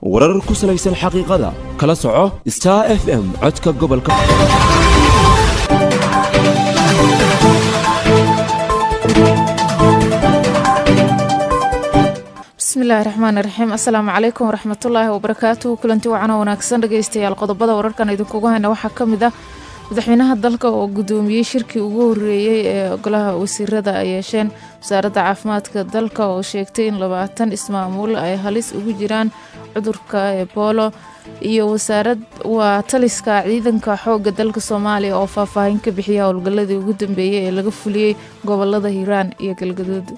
warar ku salaysan xaqiiqada kala soco star f m codka gobolka bismillahi raxmaani raxiim assalaamu calaykum waraxmatullaahi wabarakaatuhu kulanti wacan oo wanaagsan dhegeystayaal qodobada wararkan idinkugu hayna waxaa ka mid ah madaxweynaha dalka oo gudoomiyey shirkii ugu horeeyey ee golaha wasiirada ay yeesheen wasaaradda caafimaadka dalka oo sheegtay in labaatan ismaamuul ay halis ugu jiraan cudurka eboolo iyo wasaarad waa taliska ciidanka xoogga dalka soomaaliya oo faahfaahin ka bixiya howlgalladii ugu dambeeyey ee laga fuliyey gobolada hiiraan iyo galgaduud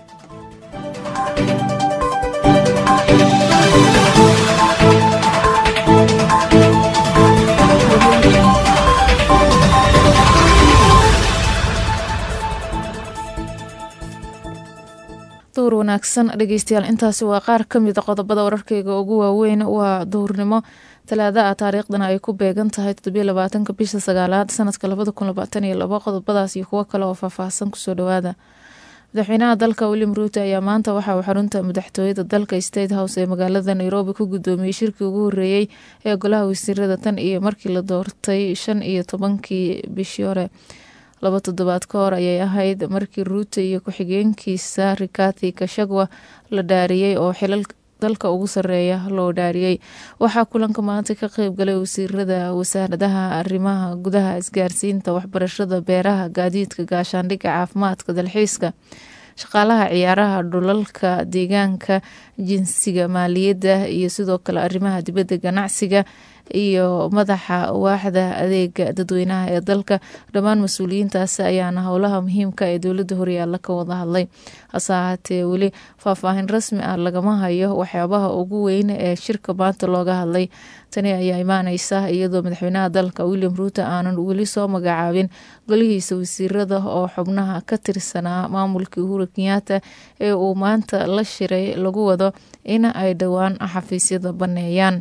duhur wanaagsan dhegeystayaal intaasi waa qaar ka mida qodobada wararkeyga ugu waaweyn waa duhurnimo talaada ah taariikhdana ay ku beegan tahay toddobiyo labaatanka bisha sagaalaad sanadka labada kun labaatan iyo labo qodobadaas iyo kuwo kale oo faahfaahsan kusoo dhawaada madaxweynaha dalka william ruuto ayaa maanta waxa uu xarunta madaxtooyada dalka state house ee magaalada nairobi ku gudoomiyey shirkii ugu horeeyey ee golaha wasiirada tan iyo markii la doortay shan iyo tobankii bishii hore laba toddobaad ka hor ayay ahayd markii ruuto iyo ku-xigeenkiisa rikati kashagwa la dhaariyey oo xilal dalka ugu sareeya loo dhaariyey waxaa kulanka maanta ka qeyb galay wasiirada wasaaradaha arrimaha gudaha isgaarsiinta waxbarashada beeraha gaadiidka gaashaandhigga caafimaadka dalxiiska shaqaalaha ciyaaraha dhulalka deegaanka jinsiga maaliyadda iyo sidoo kale arrimaha dibadda ganacsiga iyo madaxa waaxda adeega dadweynaha ee dalka dhammaan mas-uuliyiintaasi ayaana howlaha muhiimka ee dowladda horyaalla ka wada hadlay hase ahaatee weli faahfaahin rasmi ah lagama hayo waxyaabaha ugu weyn ee shirka maanta looga hadlay tani ayaa imaaneysa iyadoo madaxweynaha dalka william ruuto aanan weli soo magacaabin golihiisa wasiirada oo xubnaha ka tirsanaa maamulkii uhuru kenyaata ee uu maanta la shiray lagu wado in ay dhowaan xafiisyada baneeyaan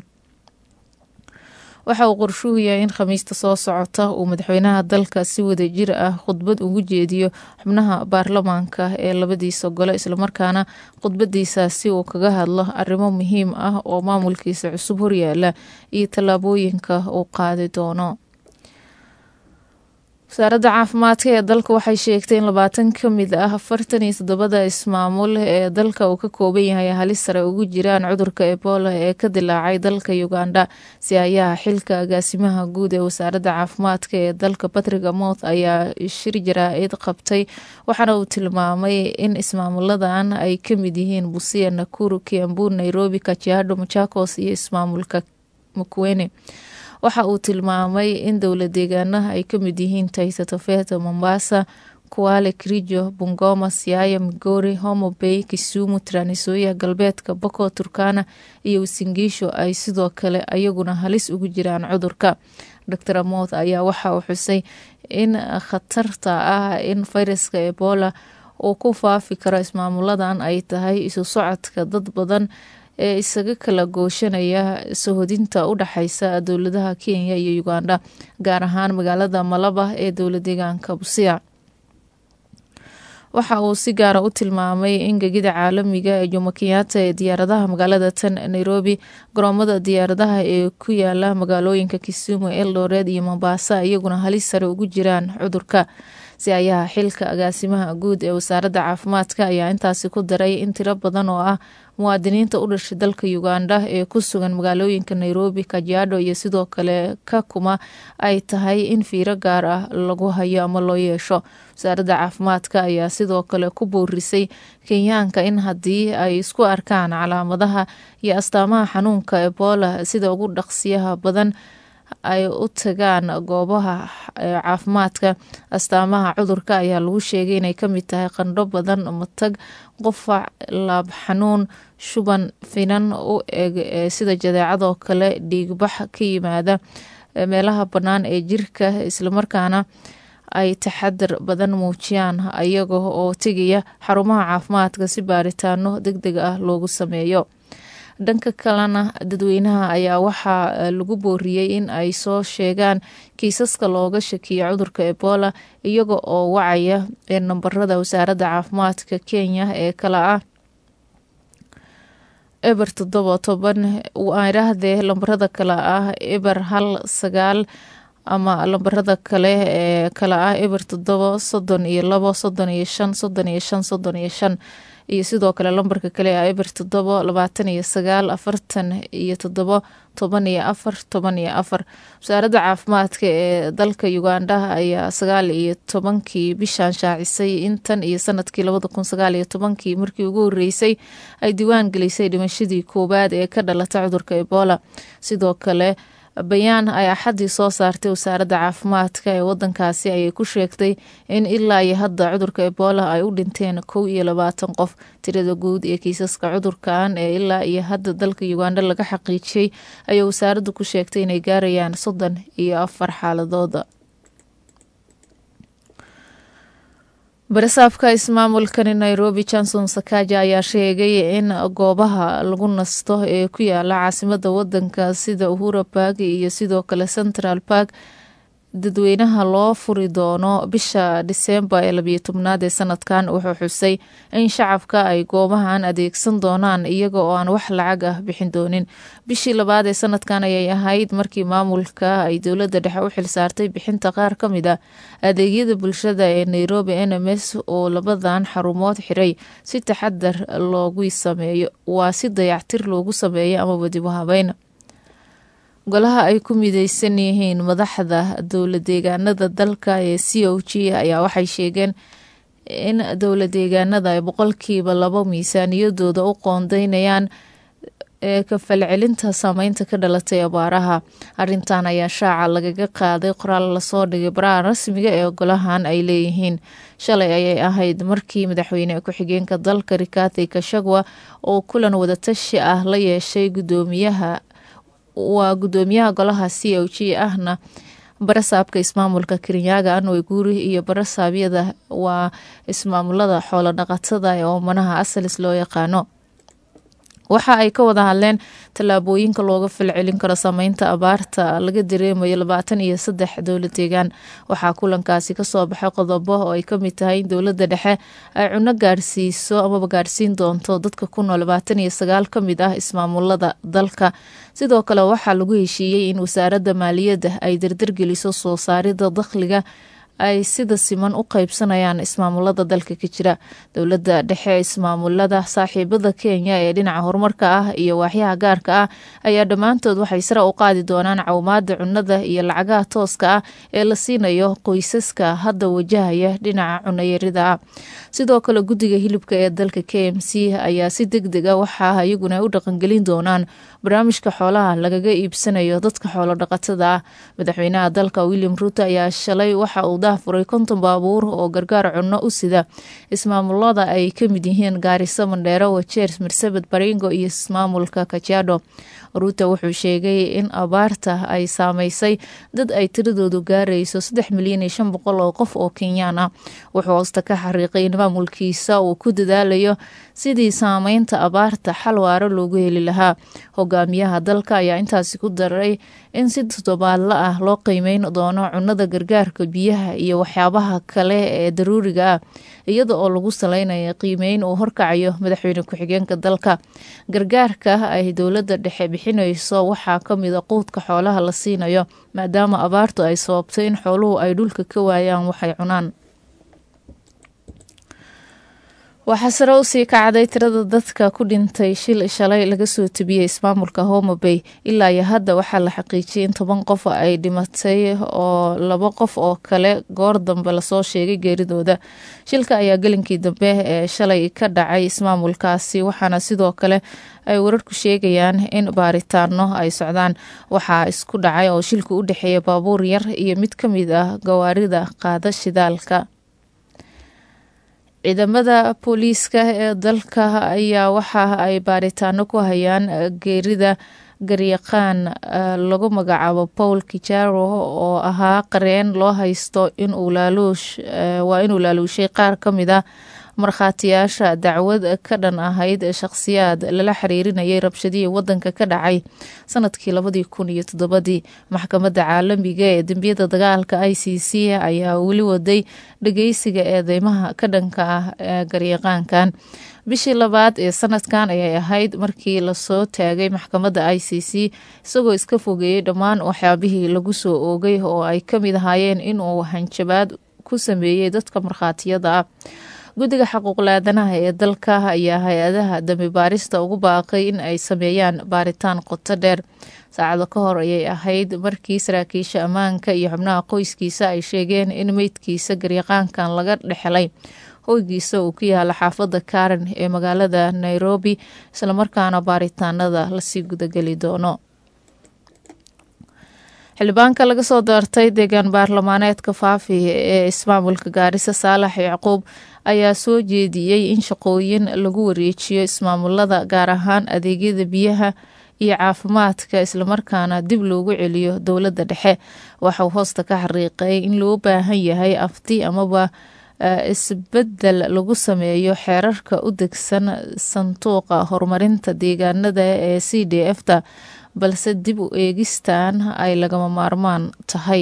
waxa uu qorshuhu yahay in khamiista soo socota uu madaxweynaha dalka si wadajir ah khudbad ugu jeediyo xubnaha baarlamaanka ee labadiisa gole islamarkaana khudbadiisaasi uu kaga hadlo arrimo muhiim ah oo maamulkiisa cusub horyaala iyo tallaabooyinka uu qaadi doono wasaaradda caafimaadka ee dalka waxay sheegtay in labaatan ka mid ah afartan iyo toddobada ismaamul ee dalka uu ka kooban yahay halis sare ugu jiraan cudurka ebola ee ka dilaacay dalka uganda si ayaha xilka agaasimaha guud ee wasaaradda caafimaadka ee dalka patrick amoth ayaa shir jaraa-id qabtay waxaana uu tilmaamay in ismaamuladan ay ka mid yihiin busia nakuru kiambu nairobi kajiado machakos iyo ismaamulka makuene waxa uu tilmaamay in dowla deegaanaha ay ka mid yihiin taita tofeta mombasa kuwale kirijo bungoma siaya migori homo bay kisumu tranisoya galbeedka boko turkana iyo wasingiisho ay sidoo kale ayaguna halis ugu jiraan cudurka dor amoth ayaa waxa uu xusay in khatarta ah in fayraska ebola uu ku faafi karo ismaamuladan ay tahay isu socodka dad badan ee isaga kala gooshanaya sahodinta u dhexeysa dowladaha kenya iyo uganda gaar ahaan magaalada malaba ee dowla deegaanka busia waxa uu si gaara u tilmaamay in gegida caalamiga ee jomo kenyaata ee diyaaradaha magaalada tan nairobi garoomada diyaaradaha ee ku yaala magaalooyinka kisumu eldored iyo mombasa iyaguna halis sare ugu jiraan cudurka si ayaha xilka agaasimaha guud ee wasaaradda caafimaadka ayaa intaasi ku daray in tiro badan oo ah muwaadiniinta u dhashay dalka uganda ee ku sugan magaalooyinka nairobi kajiado iyo sidoo kale kakuma ay tahay in fiiro gaar ah lagu hayo ama loo yeesho wasaaradda caafimaadka ayaa sidoo kale ku boorisay kenyaanka in haddii ay isku arkaan calaamadaha iyo astaamaha xanuunka ebola sida ugu dhaqsiyaha badan ay u tagaan goobaha caafimaadka astaamaha cudurka ayaa lagu sheegay inay kamid tahay qandho badan matag qufac laab xanuun shuban finan u eg sida jadeecadoo kale dhiigbax ka yimaada meelaha bannaan ee jirka islamarkaana ay taxadar badan muujiyaan ayaga oo tegaya xarumaha caafimaadka si baaritaano deg deg ah loogu sameeyo dhanka kalena dadweynaha ayaa waxaa lagu booriyey in ay soo sheegaan kiisaska looga shakiyo cudurka ebola iyaga oo wacaya nambarada wasaaradda caafimaadka kenya ee kale ah eber toddoba toban idhaahdee lambarada kale ah eber hal sagaal ama lambarada kale ee kale ah eber toddoba soddon iyo labo soddon iyo shan soddon iyo shan soddon iyo shan iyo sidoo kale lambarka kale ah eber toddoba labaatan iyo sagaal afartan iyo toddoba toban iyo afar toban iyo afar wasaaradda caafimaadka ee dalka uganda ayaa sagaal iyo tobankii bishan shaacisay intan iyo sanadkii labada kun sagaal iyo tobankii markii ugu horeysay ay diiwaan gelisay dhimashadii koowaad ee ka dhalata cudurka ebola sidoo kale bayaan ay axaddii soo saartay wasaaradda caafimaadka ee wadankaasi ayay ku sheegtay in ilaa iyo hadda cudurka ebola ay u dhinteen kow iyo labaatan qof tirada guud ee kiisaska cudurkan ee ilaa iyo hadda dalka uganda laga xaqiijiyey ayay wasaaraddu ku sheegtay inay gaarayaan soddon iyo afar xaaladooda barasaabka ismaamulkani nairobi johnson sakaja ayaa sheegay in goobaha lagu nasto ee ku yaala caasimada wadanka sida uhura bark iyo sidoo kale central bark dadweynaha loo furi doono bisha disembar ee labiyo tobnaad ee sanadkan wuxuu xusay in shacabka ay goobahan adeegsan doonaan iyaga oo aan wax lacag ah bixin doonin bishii labaad ee sanadkan ayay ahayd markii maamulka ay dowladda dhexe u xilsaartay bixinta qaar ka mid a adeegyada bulshada ee nairobi n m s oo labadan xarumood xiray si taxadar loogu sameeyo waa si dayactir loogu sameeyo amaba dib u habeyn golaha ay ku mideysan yihiin madaxda dowla deegaanada dalka ee c o g ayaa waxay sheegeen in dowla deegaanada ay boqolkiiba labo miisaaniyadooda u qoondeynayaan ee ka falcelinta saameynta ka dhalatay abaaraha arintan ayaa shaaca lagaga qaaday qoraal lasoo dhigay baraha rasmiga ee golahan ay leeyihiin shalay ayay ahayd markii madaxweyne ku-xigeenka dalka rikathi kashagwa oo kulan wadatashi ah la yeeshay gudoomiyaha waa gudoomiyaha golaha c o g ahna barasaabka ismaamulka kirinyaga anway guuri iyo barasaabyada waa ismaamulada xoolo dhaqatada ee oomanaha asalis loo yaqaano waxa ay ka wada hadleen tallaabooyinka looga falcelin karo saameynta abaarta laga dareemayo labaatan iyo saddex dowla deegaan waxaa kulankaasi kasoo baxay qodobo oo ay kamid tahay in dowladda dhexe ay cuno gaarsiiso amaba gaarsiin doonto dadka ku nool labaatan iyo sagaal ka mid ah ismaamulada dalka sidoo kale waxaa lagu heshiiyey in wasaaradda maaliyadda ay dardargeliso soo saarida dakhliga ay sida siman u qeybsanayaan ismaamulada dalka ka jira dowladda dhexe ismaamulada saaxiibada kenya ee dhinaca horumarka ah iyo waaxyaha gaarka ah ayaa dhammaantood waxay sare u qaadi doonaan cawmaada cunada iyo lacagaha tooska ah ee la siinayo qoysaska hadda wajahaya dhinaca cunayarida ah sidoo kale guddiga hilibka ee dalka k m c ayaa si deg deg a waxaa iyaguna u dhaqangelin doonaan barnaamijka xoolaha lagaga iibsanayo dadka xoolo dhaqatada ah madaxweynaha dalka william ruuto ayaa shalay waxa uu furay konton baabuur oo gargaar cunno u sida ismaamulada ay ka mid yihiin gaariso mandheero wajeer marsabed baringo iyo ismaamulka kajiado ruuto wuxuu sheegay in abaarta ay saameysay dad ay tiradoodu gaarayso saddex milyan iyo shan boqol oo qof oo kenyaan ah wuxuu hoosta ka xariiqay in maamulkiisa uu ku dadaalayo sidii saameynta abaarta xal waaro loogu heli lahaa hogaamiyaha dalka ayaa intaasi ku daray in si toddobaadla ah loo qiimeyn doono cunada gargaarka biyaha iyo waxyaabaha kale ee daruuriga ah iyada oo lagu saleynayo qiimeyn uu horkacayo madaxweyne ku-xigeenka dalka gargaarka ay dowladda dhexe bixinayso waxaa kamida quudka xoolaha la siinayo maadaama abaartu ay sababtay in xooluhu ay dhulka ka waayaan waxay cunaan waxaa sare usii kacday tirada dadka ku dhintay shil shalay laga soo tebiyey ismaamulka homa bay ilaa iyo hadda waxaa la xaqiijiyay in toban qof ay dhimatay oo laba qof oo kale goor dambe lasoo sheegay geeridooda shilka ayaa gelinkii dambe ee shalay ka dhacay ismaamulkaasi waxaana sidoo kale ay wararku sheegayaan in baaritaano ay socdaan waxaa isku dhacay oo shilka u dhexeeya baabuur yar iyo mid ka mid ah gawaarida qaada shidaalka ciidamada booliiska ee dalka ayaa waxa ay baaritaano ku hayaan geerida garyaqaan lagu magacaabo paul kijaro oo ahaa qareen loo haysto inuu laaluush waa inuu laaluushay qaar ka mid a markhaatiyaasha dacwad ka dhan ahayd shaqhsiyaad lala xiriirinayay rabshadihii wadanka ka dhacay sanadkii labadii kun iyo toddobadii maxkamadda caalamiga ee dembiyada dagaalka i c c ayaa weli waday dhageysiga eedeymaha ka dhanka ah ee garyaqaankan bishii labaad ee sanadkan ayay ahayd markii lasoo taagay maxkamadda i c c isagoo iska fogeeyey dhammaan waxyaabihii lagu soo oogay oo ay ka mid ahaayeen inuu hanjabaad ku sameeyey dadka markhaatiyada ah guddiga xaquuqlaadanaha ee dalka ayaa hay-adaha dambi baarista ugu baaqay in ay sameeyaan baaritaan qoto dheer saacado ka hor ayay ahayd markii saraakiisha ammaanka iyo xubnaha qoyskiisa ay sheegeen in meydkiisa garyaqaankan laga dhexelay hoygiisa uu ku yaala xaafadda karen ee magaalada nairobi islamarkaana baaritaanada lasii gudageli doono xildhibaanka laga soo doortay deegaan baarlamaaneedka faafi ee ismaamulka gaarisa saalax yacquub ayaa soo jeediyey in shaqooyin lagu wareejiyo ismaamulada gaar ahaan adeegyada biyaha iyo caafimaadka islamarkaana dib loogu celiyo dowladda dhexe waxauu hoosta ka xariiqay in loo baahan yahay afti amaba isbedel lagu sameeyo xeerarka u degsan sanduuqa horumarinta deegaanada ee c d f ta balse dib u eegistan ay lagama maarmaan tahay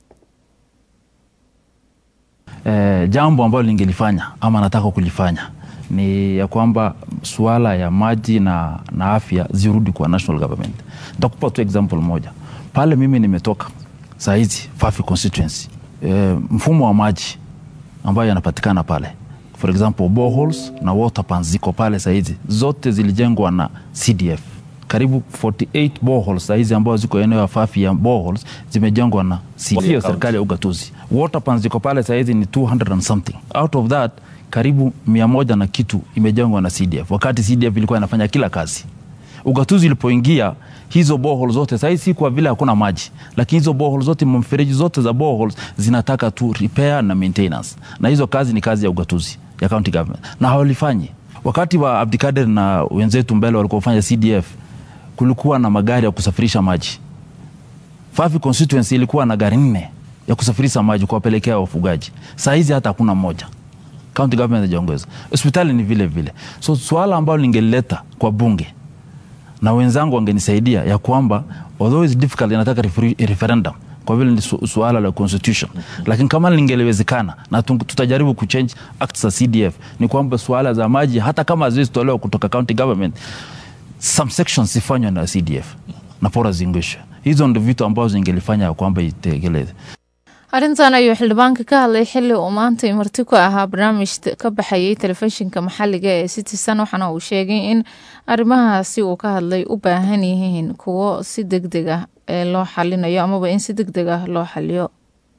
E, jambo ambalo lingelifanya ama nataka kulifanya ni ya kwamba suala ya maji na, na afya zirudi kwa national government. Nitakupa tu example moja pale mimi nimetoka saa hizi Fafi constituency e, mfumo wa maji ambayo yanapatikana pale for example boreholes na water pans ziko pale saa hizi zote zilijengwa na CDF karibu 48 boreholes saa hizi ambazo ziko eneo ya Fafi ya boreholes zimejengwa na CDF, sio serikali ya ugatuzi. Water pans ziko pale saa hizi ni 200 and something. Out of that karibu mia moja na kitu imejengwa na CDF, wakati CDF ilikuwa inafanya kila kazi. Ugatuzi ilipoingia hizo boreholes zote saa hizi si kwa vile hakuna maji, lakini hizo boreholes zote, mfereji zote za boreholes zinataka tu repair na maintenance, na hizo kazi ni kazi ya ugatuzi ya county government, na hawalifanyi. Wakati wa Abdikader na wenzetu mbele walikuwa fanya CDF kulikuwa na magari ya kusafirisha maji. Fafi constituency ilikuwa na gari nne ya kusafirisha maji kuwapelekea wafugaji. Saa hizi hata hakuna moja. County government haijaongeza. Hospitali ni vile vile. So swala ambalo ningelileta kwa bunge na wenzangu wangenisaidia ya kwamba although it's difficult, inataka referi- referendum kwa vile ni su suala la constitution, lakini kama lingeliwezekana na tu- tutajaribu kuchange acts za CDF, ni kwamba suala za maji hata kama haziwezi tolewa kutoka county government some sections zifanywe na CDF na pora zingishwe. Hizo ndo vitu ambazo zingelifanya ya kwamba itekeleze. arrintan ayuu xildhibaanka ka hadlay xili uu maanta marti ku ahaa barnaamij ka baxayay telefishinka maxaliga ee citizen waxaana uu sheegay in arrimahaasi uu ka hadlay u baahan yihiin kuwo si deg deg ah ee loo xalinayo amaba in si deg deg ah loo xaliyo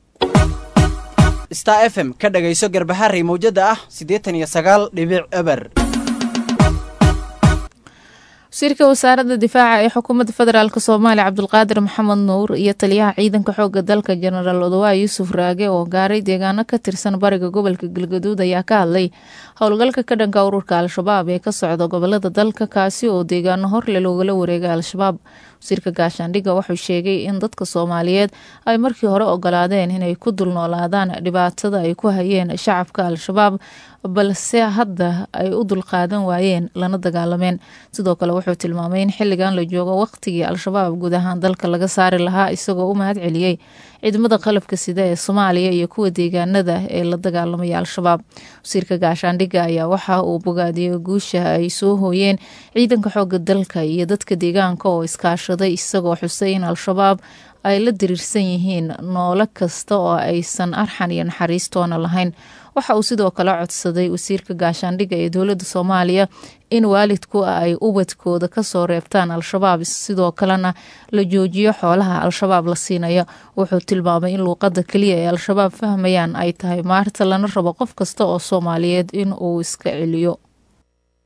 star f m ka dhagayso garbaharey mawjada ah siddeetan iyo sagaal dhibic eber wasiirka wasaaradda difaaca ee xukuumadda federaalk soomaaliya cabdulqaadir maxamed nuur iyo taliyaha ciidanka xooga dalka jenaraal odawa yuusuf raage oo gaaray deegaano ka tirsan bariga gobolka galgaduud ayaa ka hadlay howlgalka ka dhanka ururka al-shabaab ee ka socda gobolada dalka kaasi oo deegaano horle loogala wareegay al-shabaab wasiirka gaashaandhigga wuxuu sheegay in dadka soomaaliyeed ay markii hore ogolaadeen inay ku dulnoolaadaan dhibaatada ay ku hayeen shacabka al-shabaab balse hadda ay u dulqaadan waayeen lana dagaalameen sidoo kale wuxuu tilmaamay in xilligan la joogo waqtigii al-shabaab guud ahaan dalka laga saari lahaa isagoo u mahad celiyey ciidamada qalabka sida ee soomaaliya iyo kuwa deegaanada ee la dagaalamaya al-shabaab wasiirka gaashaandhigga ayaa waxa uu bogaadiyey guusha ay soo hooyeen ciidanka xooga dalka iyo dadka deegaanka oo iskaashaday isagoo xusay in al-shabaab ay la diriirsan yihiin noolo kasta oo aysan arxan iyo naxariistoona lahayn waxa uu sidoo kale codsaday wasiirka gaashaandhigga ee dowladda soomaaliya in waalidku ay ubadkooda kasoo reebtaan al-shabaab sidoo kalena la joojiyo xoolaha al-shabaab la siinayo wuxuu tilmaamay in luuqada keliya ee al-shabaab fahmayaan ay tahay maarta lana rabo qof kasta oo soomaaliyeed in uu iska celiyo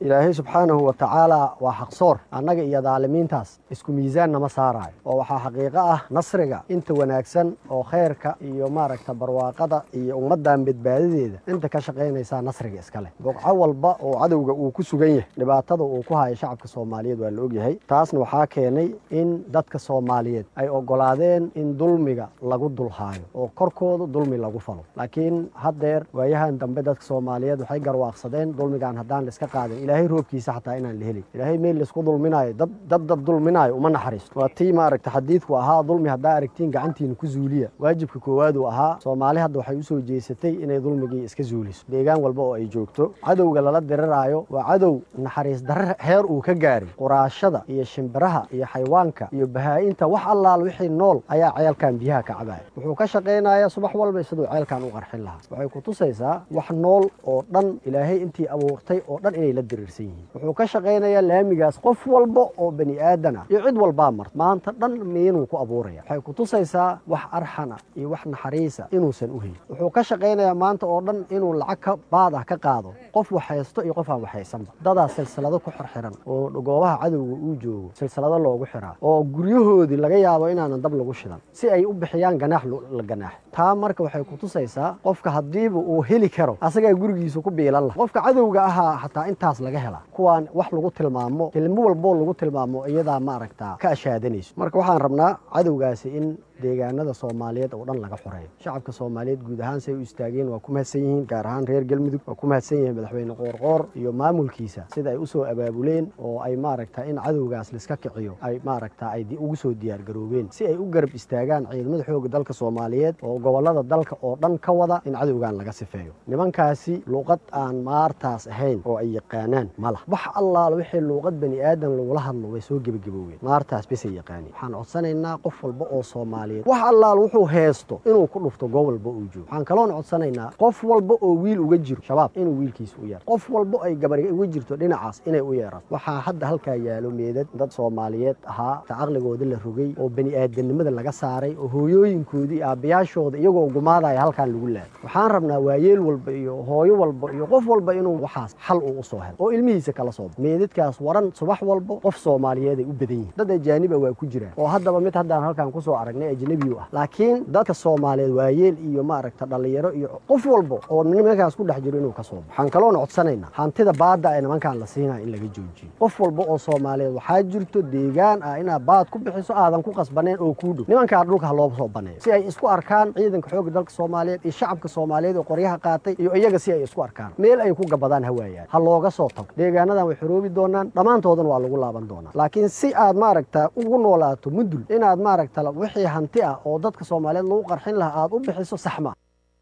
ilaahay subxaanahu wa tacaala waa xaqsoor annaga iyo daalimiintaas isku miisaan nama saaraayo oo waxaa xaqiiqo ah nasriga inta wanaagsan oo khayrka iyo maaragta barwaaqada iyo ummaddan badbaadadeeda inta ka shaqaynaysaa nasriga iska leh boqco walba oo cadowga uu ku sugan yahay dhibaatada uu ku hayo shacabka soomaaliyeed waa la ogyahay taasna waxaa keenay in dadka soomaaliyeed ay ogolaadeen in dulmiga lagu dulhaayo oo korkooda dulmi lagu falo laakiin haddeer waayahan dambe dadka soomaaliyeed waxay garwaaqsadeen dulmigaan haddaan laiska qaadin ilaahay roobkiisa xataa inaan la helin ilaahay meel laisku dulminaayo dad dad dad dulminaayo uma naxariisto waa tii maaragta xadiidku ahaa dulmi haddaa aragtiin gacantiina ku zuuliya waajibka koowaad uu ahaa soomaali hadda waxay usoo jeesatay inay dulmigii iska zuuliso deegaan walba oo ay joogto cadowga lala diriraayo waa cadow naxariis darre heer uu ka gaaray quraashada iyo shimbiraha iyo xayawaanka iyo bahaa-inta wax allaal wixii nool ayaa ceelkan biyaha ka cabaya wuxuu ka shaqaynayaa subax walba siduu ceelkan u qarxin lahaa waxay ku tusaysaa wax nool oo dhan ilaahay intii abuurtay oo dhan inay la diriirsan yihiin wuxuu ka shaqaynayaa laamigaas qof walba oo bani aadan ah iyo cid walbaa marta maanta dhan miinuu ku abuuraya waxay ku tusaysaa wax arxana iyo wax naxariisa inuusan u helin wuxuu ka shaqaynayaa maanta oo dhan inuu lacag ka baad ah ka qaado qof waxhaysto iyo qof aan waxhaysanba dadaa silsilado ku xirxiran oo goobaha cadowga uu joogo silsilado loogu xiraa oo guryahoodii laga yaabo inaanan dab lagu shidan si ay u bixiyaan ganaax la ganaax taa marka waxay ku tusaysaa qofka haddiiba uu heli karo asagaa gurigiisa ku biilan laha qofka cadowga ahaa xataa intaas laga helaa kuwaan wax lagu tilmaamo kelmo walboo lagu tilmaamo iyadaa maaragtaa ka ashaadanayso marka waxaan rabnaa cadowgaasi in deegaanada soomaaliyeed oo dhan laga xoreeyo shacabka soomaaliyeed guud ahaan say u istaageen waa ku mahadsan yihiin gaar ahaan reer galmudug waa ku mahadsan yihiin madaxweyne qoorqoor iyo maamulkiisa sida ay usoo abaabuleen oo ay maaragta in cadowgaas laiska kiciyo ay maaragta ay ugu soo diyaargaroobeen si ay u garab istaagaan ciidamada xooga dalka soomaaliyeed oo gobolada dalka oo dhan ka wada in cadowgan laga sifeeyo nimankaasi luuqad aan maartaas ahayn oo ay yaqaanaan ma lah wax allaala wixii luuqad bani aadan lagula hadlo way soo gebagabooween maartaas besay yaqaaniin waxaan codsanaynaa qof walba oo soomaaliyeed wax allaal wuxuu heesto inuu ku dhufto gobolba uu joogo waxaan kaloon codsanaynaa qof walba oo wiil uga jiro shabaab inuu wiilkiisa u yeero qof walba ay gabari uga jirto dhinacaas inay u yeeraan waxaa hadda halkaa yaalo meedad dad soomaaliyeed ahaa ta caqligooda la rogay oo bani aadamnimada laga saaray oo hooyooyinkoodii aabbayaashooda iyagoo gumaadaya halkaan lagu laaday waxaan rabnaa waayeel walba iyo hooyo walba iyo qof walba inuu waxaas xal uu usoo helo oo ilmihiisa kala soo baxo meedadkaas waran subax walba qof soomaaliyeed ay u badan yihiin dad ajaaniba waa ku jiraan oo haddaba mid haddaan halkaan kusoo aragnay ajnabi ah laakiin dadka soomaaliyeed waayeel iyo maaragta dhallinyaro iyo qof walba oo nimankaas ku dhex jiro inuu ka soo baxo waxaan kaloona codsanaynaa hantida baadda ee nimankaan la siinaya in laga joojiyo qof walba oo soomaaliyeed waxaa jirto deegaan ah inaad baad ku bixiso aadan ku qasbaneen oo kuu dhow nimankaa dhulka ha loo soo baneeyo si ay isku arkaan ciidanka xoogga dalka soomaaliyeed iyo shacabka soomaaliyeed oo qoryaha qaatay iyo iyaga si ay isku arkaan meel ay ku gabadaan hawaayaan ha looga soo tago deegaanadan way xoroobi doonaan dhammaantoodana waa lagu laaban doonaa laakiin si aad maaragta ugu noolaato mudul inaad maaragta wixii hanti ah oo dadka soomaaliyeed lagu qarxin lahaa aada u bixiso saxma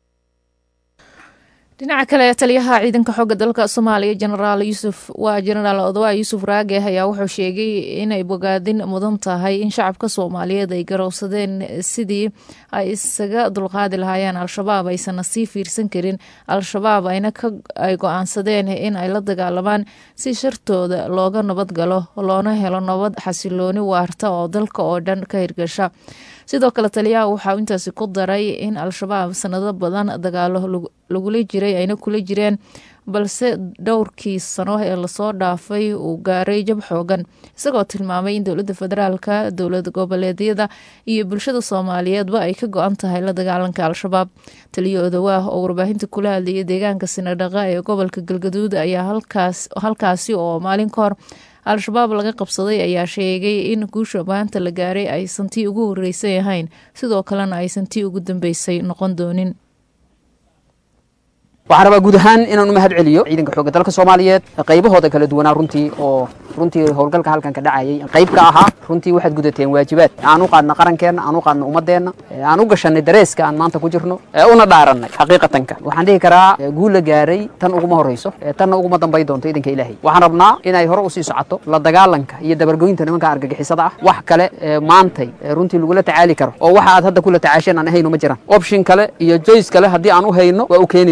dhinaca kale taliyaha ciidanka xooga dalka soomaaliya jenaraal yuusuf waa jenaraal odawa yuusuf raage ayaa wuxuu sheegay inay bogaadin mudan tahay in shacabka soomaaliyeed ay garowsadeen sidii ay isaga dulqaadi lahaayeen al-shabaab aysanna sii fiirsan karin al-shabaab ayna ay go-aansadeen in ay la dagaalamaan si shartooda looga nabad galo loona helo nabad xasilooni waarta oo dalka oo dhan ka hirgasha sidoo kale taliyaha waxaa intaasi ku daray in al-shabaab sanado badan dagaalo lagula jiray ayna kula jireen balse dhowrkii sano ee lasoo dhaafay uu gaaray jab xoogan isagoo tilmaamay in dowladda federaalka dowlad goboleedyada iyo bulshada soomaaliyeedba ay ka go-an tahay la dagaalanka al-shabaab taliyo odawaah oo warbaahinta kula hadlayay deegaanka sinadhaqa ee gobolka galgaduud ayaa halkaasi oo maalin ka hor al-shabaab laga qabsaday ayaa sheegay in guusha maanta la gaaray aysan tii ugu horeysay ahayn sidoo kalena aysan tii ugu dambeysay noqon doonin waxaan rabaa guud ahaan inaan u mahad celiyo ciidanka xoogga dalka soomaaliyeed qaybahooda kala duwanaa runtii oo runtii howlgalka halkan ka dhacayay qayb ka ahaa runtii waxaad gudateen waajibaad aan u qaadna qarankeenna aan u qaadna ummadeenna aan u gashanay dareeska aan maanta ku jirno una dhaarannay xaqiiqatanka waxaan dhihi karaa guul la gaaray tan uguma horeyso tanna uguma dambay doonto idanka ilaahay waxaan rabnaa inay hore usii socoto la dagaalanka iyo dabargoynta nimanka argagixisada ah wax kale maantay runtii lagula tacaali karo oo waxa aad hadda kula tacaasheen aan ahayno ma jiraan option kale iyo joyce kale haddii aan u hayno waa u keeni lahay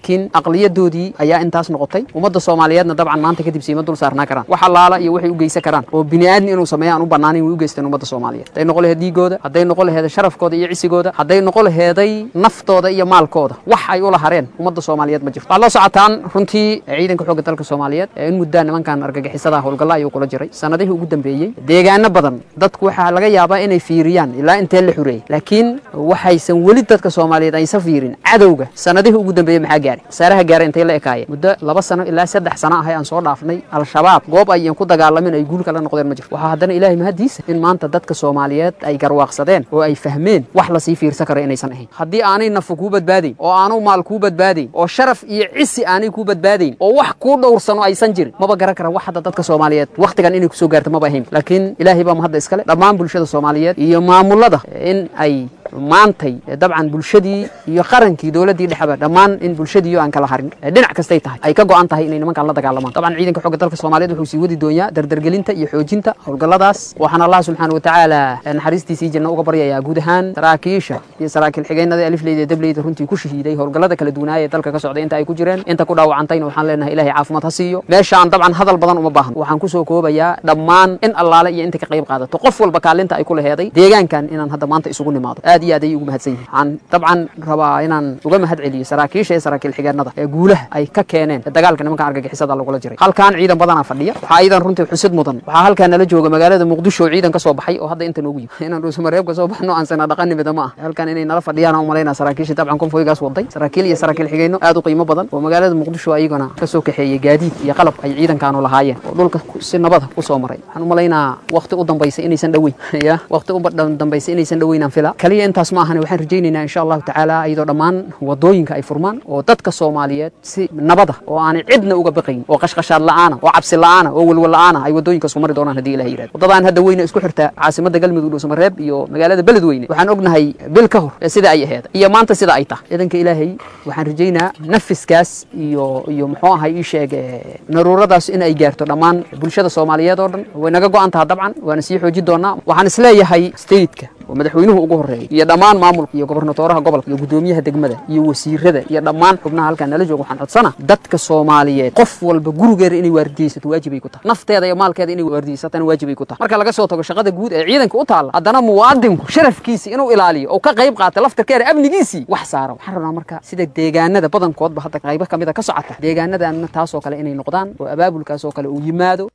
laakiin aqliyadoodii ayaa intaas noqotay ummadda soomaaliyeedna dabcan maanta kadib siima dul saarnaa karaan wax allaala iyo waxay u geysan karaan oo bini aadmi inuu sameeyo aan u bannaanin way u geysteen ummadda soomaaliyeed hadday noqon laheed dhiigooda hadday noqon laheeda sharafkooda iyo cisigooda hadday noqon laheeday naftooda iyo maalkooda wax ay ula hareen ummadda soomaaliyeed ma jirto waxaad la socotaan runtii ciidanka xoogga dalka soomaaliyeed ee in muddaa nimankan argagixisada howlgalla ayuu kula jiray sanadihii ugu dambeeyey deegaano badan dadku waxaa laga yaabaa inay fiiriyaan ilaa intee la xureeyey laakiin waxaysan weli dadka soomaaliyeed aysan fiirin cadowga sanadihii ugu dambeeyey maxaa gaaray wasaaraha gaaray intay la ekaayeen muddo laba sano ilaa saddex sano ahay aan soo dhaafnay al-shabaab goob ayan ku dagaalamin ay guul kala noqdeen ma jirto waxaa haddana ilaahay mahadiisa in maanta dadka soomaaliyeed ay garwaaqsadeen oo ay fahmeen wax lasii fiirsan karo inaysan ahayn haddii aanay nafu kuu badbaadayn oo aanu maal kuu badbaadayn oo sharaf iyo cisi aanay kuu badbaadayn oo wax kuu dhowrsano aysan jirin maba garan kara wax hadda dadka soomaaliyeed wakhtigan inay kusoo gaarto maba ahayn laakiin ilaahay baa mahadda iskale dhammaan bulshada soomaaliyeed iyo maamulada in ay maantay dabcan bulshadii iyo qarankii dowladdii dhexeba dhammaan in bulshadiiyo aan kala harin dhinac kastay tahay ay ka go'an tahay inay nimankaan la dagaalamaan dabcan ciidanka xooga dalka soomaaliyeed wuxuu sii wadi doonyaa dardargelinta iyo xoojinta howlgalladaas waxaan allah subxaana wa tacaala naxariistiisii janno uga baryayaa guud ahaan saraakiisha iyo saraakiil xigeenada alifleyda iyo dableyda runtii ku shahiiday howlgallada kala duwanaaya ee dalka ka socday inta ay ku jireen inta ku dhaawacantayna waxaan leenahay ilaahay caafimaad ha siiyo meeshaan dabcan hadal badan uma baahan waxaan kusoo koobayaa dhammaan in allaale iyo inta ka qayb qaadato qof walba kaalinta ay ku laheeday deegaankan inaan hadda maanta isugu nimaado aad iyo aad ayay ugu mahadsan yihiin waxaan dabcan rabaa inaan uga mahad celiyo saraakiisha iyo saraakiil xigeenada ee guulaha ay ka keeneen ee dagaalka nimankan argagixisada lagula jiray halkaan ciidan badanaa fadhiya waxaa iidan runtii xusid mudan waxaa halkaan nala jooga magaalada muqdisho oo ciidan ka soo baxay oo hadda inta noogu yimi inaan dhuusamareeb ka soo baxno aan sana dhaqanimida ma ah halkaan inay nala fadhiyaan aan umalaynaa saraakiisha dabcan konfoygaas waday saraakiil iyo saraakiil xigeenno aad u qiimo badan oo magaalada muqdisho ayagana ka soo kaxeeyey gaadiid iyo qalab ay ciidankaanu lahaayeen oo dhulka si nabada ku soo maray waxaan umalaynaa waqti u dambaysa inaysan dhoweyn ya waqti u dambaysa inaysan dhoweynaan fila kaliya intaas ma ahane waxaan rajaynaynaa insha allahu tacaala iyadoo dhammaan wadooyinka ay furmaan oo dadka soomaaliyeed si nabada oo aanay cidna uga baqayn oo qashqashaad la'aana oo cabsi la'aana oo welwel la'aana ay wadooyinkaas ku mari doonaan haddii ilaha yirahdo wadadaan hadda weyne isku xirta caasimada galmudug dhuusamareeb iyo magaalada beledweyne waxaan ognahay bil ka hor sida ay aheed iyo maanta sida ay tahay ciidanka ilaahay waxaan rajaynaa nafiskaas iyo iyo muxuu ahay ii sheeg naruuradaas in ay gaarto dhammaan bulshada soomaaliyeed oo dhan way naga go'an taha dabcan waana sii xoojin doonaa waxaan isleeyahay stateka oo madaxweynuhu ugu horeeyay iyo dhammaan maamulka iyo gobernatooraha gobolka iyo gudoomiyaha degmada iyo wasiirada iyo dhammaan xubnaha halkaan nala jooga waxaan codsana dadka soomaaliyeed qof walba gurigeeda inay waardiyeysato waajibay ku tahay nafteeda iyo maalkeeda inay waardiyeysatana waajibay ku tahay marka laga soo tago shaqada guud ee ciidanka u taalla haddana muwaadinku sharafkiisi inuu ilaaliyo oo ka qayb qaata laftarkeeda amnigiisii wax saara waxaan rabnaa marka sida deegaanada badankoodba hadda qaybo kamida ka socota deegaanadanna taasoo kale inay noqdaan oo abaabulkaas oo kale uu yimaado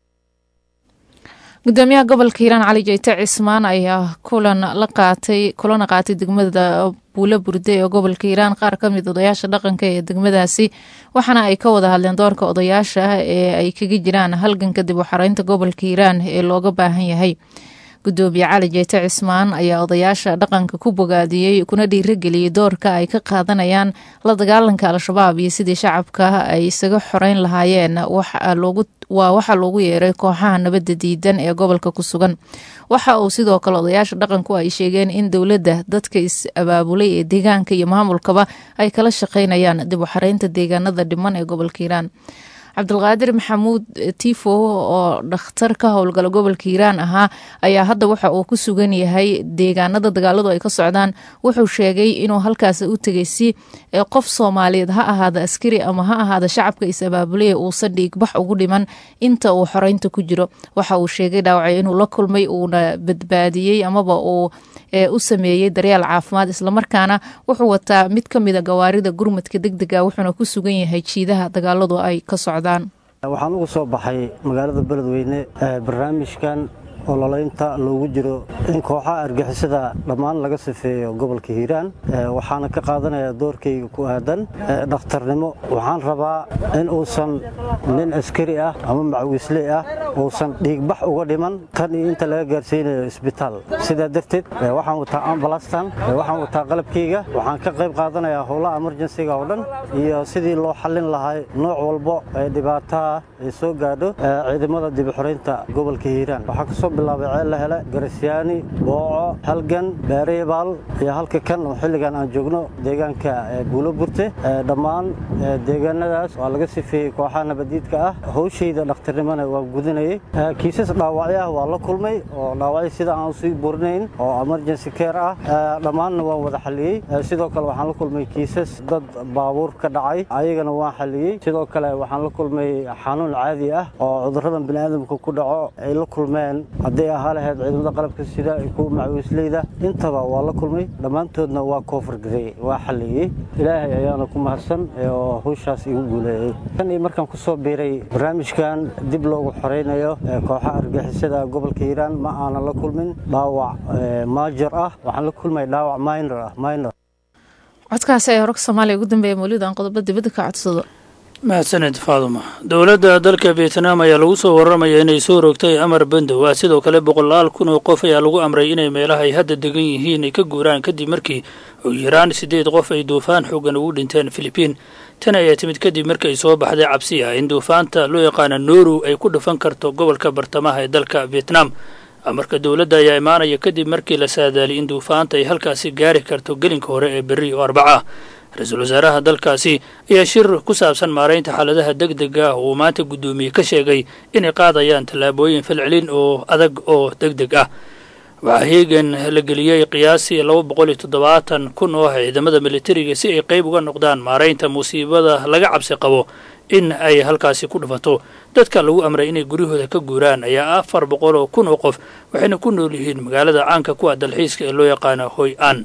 gudoomiyaha gobolka hiiraan cali jeyte cismaan ayaa kulan la qaatay kulana qaatay degmada buulo burde ee gobolka hiiraan qaar ka mid odayaasha dhaqanka ee degmadaasi waxaana ay ka wada hadleen doorka odayaasha ah ee ay kaga jiraan halgan kadib waxareynta gobolka hiiraan ee looga baahan yahay gudoomiye cali jeyte cismaan ayaa odayaasha dhaqanka ku bogaadiyey kuna dhiirageliyey doorka ay ka qaadanayaan la dagaalanka al-shabaab iyo sidii shacabka ay isaga xoreyn lahaayeen waa waxaa loogu yeeray kooxaha nabadda diidan ee gobolka ku sugan waxa uu sidoo kale odayaasha dhaqanku ay sheegeen in dowladda dadka is-abaabulay ee deegaanka iyo maamulkaba ay kala shaqeynayaan dib u xareynta deegaanada dhiman ee gobolka hiiraan cabdulqaadir maxamuud tifo oo dhakhtar ka howlgala gobolka hiiraan ahaa ayaa hadda waxa uu ku sugan yahay deegaanada dagaaladu ay ka socdaan wuxuu sheegay inuu halkaas u tegay si qof soomaaliyeed ha ahaada askari ama ha ahaada shacabka is-abaabulaya uusan dhiigbax ugu dhiman inta uu xoreynta ku jiro waxa uu sheegay dhaawacay inuu la kulmay uuna badbaadiyey amaba uu u sameeyey daryaal caafimaad islamarkaana wuxuu wataa mid ka mida gawaarida gurmadka degdega wuxuuna ku sugan yahay jiidaha dagaaladu ay ka socdaan waxaan uga soo baxay magaalada beledweyne barnaamijkan ololaynta loogu jiro in kooxaha argixisada dhammaan laga sifeeyo gobolka hiiraan waxaana ka qaadanayaa doorkayga ku aadan dhakhtarnimo waxaan rabaa in uusan nin askari ah ama macawiisley ah uusan dhiigbax uga dhiman tan iyo inta laga gaarsiinayo isbitaal sidaa darteed waxaan wataa ambalastan waxaan wataa qalabkayga waxaan ka qayb qaadanayaa howlaha emerjensiga oo dhan iyo sidii loo xallin lahay nooc walbo ee dhibaataha ay soo gaadho ciidamada dibixoraynta gobolka hiiraan waxaa kasoo soo bilaabay ceel la hele garasyaani booco halgan beereebaal iyo halka kan oo xilligan aan joogno deegaanka buulo burte dhammaan deegaanadaas waa laga sifeeyey kooxaha nabadiidka ah howshayda dhakhtarnimona waa gudinayay kiisas dhaawacyo ah waa la kulmay oo dhaawacyo sida aan usii burinayn oo emergency care ah dhammaanna waan wada xaliyey sidoo kale waxaan la kulmay kiisas dad baabuur ka dhacay ayagana waan xaliyey sidoo kale waxaan la kulmay xanuun caadi ah oo cuduradan biniaadamka ku dhaco ay la kulmeen hadday ahaa lahayd ciidamada qalabka sida kuwa macawiisleyda intaba waa la kulmay dhammaantoodna waa koofurgareey waa xaliyey ilaahay ayaana ku mahadsan oo hawshaas igu guuleeyey tan iyo markaan ku soo biiray barnaamijkan dib loogu xoreynayo kooxaha argixisada gobolka hiiraan ma aanan la kulmin dhaawac maajar ah waxaan la kulmay dhaawac minor ah minor codkaasi ayaa wararka soomaaliya ugu dambeeya mawlid aan qodobo dibadda ka codsado mahadsaned faaduma dowladda dalka vietnam ayaa lagu soo warramaya inay soo rogtay amar bandow ah sidoo kale boqolaal kun oo qof ayaa lagu amray inay meelaha ay hadda degan yihiin ay ka guuraan kadib markii ugu yaraan siddeed qof ay duufaan xoogan ugu dhinteen filibiin tan ayaa timid kadib markii ay soo baxday cabsi ah in duufaanta loo yaqaana nooru ay ku dhufan karto gobolka bartamaha ee dalka vietnam amarka dowladda ayaa imaanaya kadib markii la saadaaliyay in duufaanta ay halkaasi gaari karto gelinka hore ee berri oo arbaca ah ra-iisul wasaaraha dalkaasi ayaa shir ku saabsan maaraynta xaaladaha deg dega ah uu maanta guddoomiye ka sheegay inay qaadayaan tallaabooyin falcelin oo adag oo deg deg ah waxaa heegan la geliyey qiyaasii laba boqol iyo toddobaatan kun oo ah ciidamada militariga si ay qayb uga noqdaan maaraynta musiibada laga cabsi qabo in ay halkaasi ku dhufato dadka lagu amray inay guryahooda ka guuraan ayaa afar boqol oo kun oo qof waxayna ku nool yihiin magaalada caanka kuwa dalxiiska ee loo yaqaano hoy an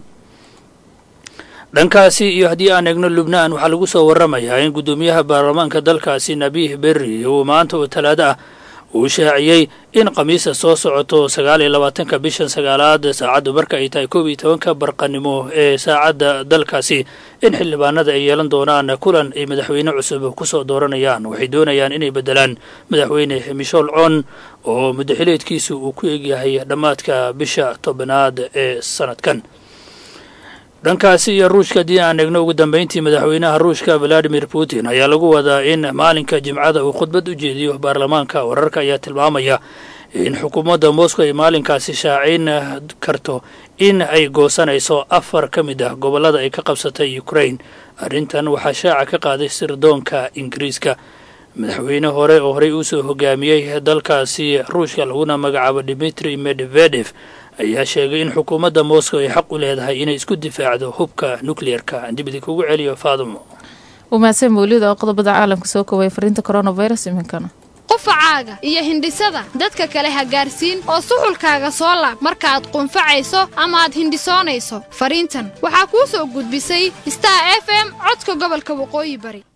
dhankaasi iyo haddii aan eegno lubnaan waxaa lagu soo warramayaa in guddoomiyaha baarlamaanka dalkaasi nabiih berri uu maanta oo talaado ah uu shaaciyey in khamiista soo socoto sagaal iyo labaatanka bishan sagaalaad saacaddu marka ay tahay koob iyo tobanka barqanimo ee saacadda dalkaasi in xildhibaanada ay yeelan doonaan kulan ay madaxweyne cusub kusoo dooranayaan waxay doonayaan inay beddelaan madaxweyne michel con oo muddaxileedkiisu uu ku egyahay dhammaadka bisha tobanaad ee sanadkan dhankaasi iyo ruushka haddii aan eegno ugu dambeyntii madaxweynaha ruushka valadimir putin ayaa lagu wadaa in maalinka jimcada uu khudbad u jeediyo baarlamaanka wararka ayaa tilmaamaya in xukuumadda moscow ay maalinkaasi shaacayn karto in ay goosanayso afar ka mid ah gobollada ay ka qabsatay ukraine arrintan waxaa shaaca ka qaaday sirdoonka ingiriiska madaxweyne hore oo horey uusoo hogaamiyey dalkaasi ruushka laguna magacaabo dimitri medvedef ayaa sheegay in xukuumadda moscow ay xaq u leedahay inay isku difaacdo hubka nucleer-ka dibidi kugu celiyo faadumo uu mahadsan mawlida oo qodobada caalamka soo koobaya fariinta coronavirus iminkana qufacaaga iyo hindhisada dadka kale ha gaarsiin oo suxulkaaga soo laab markaaad qunfacayso ama aad hindhisoonayso fariintan waxaa kuu soo gudbisay star f m codka gobolka waqooyi bari